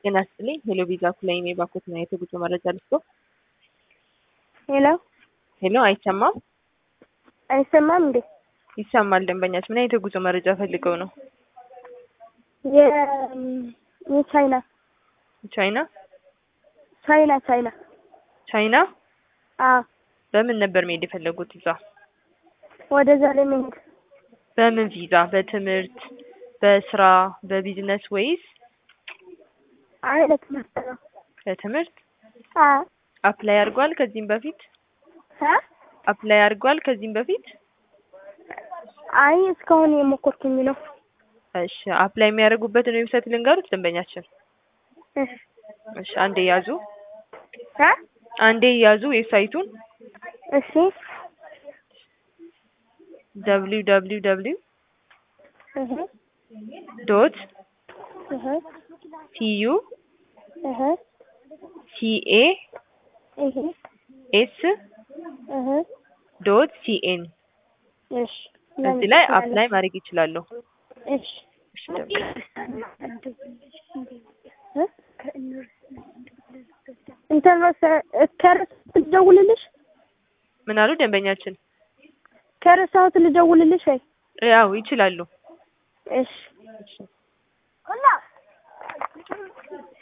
ጤና ይስጥልኝ። ሄሎ ቪዛ ኩላይሜ ባኮት ነው የጉዞ መረጃ ልስጦ። ሄሎ ሄሎ፣ አይሰማም? አይሰማም እንዴ? ይሰማል። ደንበኛች ምን አይነት የጉዞ መረጃ ፈልገው ነው? የ የቻይና ቻይና ቻይና ቻይና ቻይና። አዎ በምን ነበር መሄድ የፈለጉት እዛ? ወደዛ ለመሄድ በምን ቪዛ? በትምህርት፣ በስራ፣ በቢዝነስ ወይስ አይ ለትምህርት ነው። በትምህርት? አዎ አፕላይ አድርጓል ከዚህም በፊት? አ አፕላይ አድርጓል ከዚህም በፊት? አይ እስካሁን የሞከርኩኝ ነው። እሺ፣ አፕላይ የሚያደርጉበትን ዌብሳይት ልንገሩት ደንበኛችን። እሺ እሺ፣ አንዴ ያዙ፣ አ አንዴ ያዙ ዌብሳይቱን እሺ ደብሊው ደብሊው ደብሊው እህ ዶት እህ ቲዩ እህ ሲኤ እህ ኤስ እህ ዶት ሲኤን እሺ እዚህ ላይ አፕላይ ማድረግ ይችላሉ። እሺ እሺ ደንበኛ ኢንተርኔት ከረሳሁት ልደውልልሽ ምን አሉ ደንበኛችን? ከረሳሁት ልደውልልሽ ወይ? ያው ይችላሉ። እሺ እሺ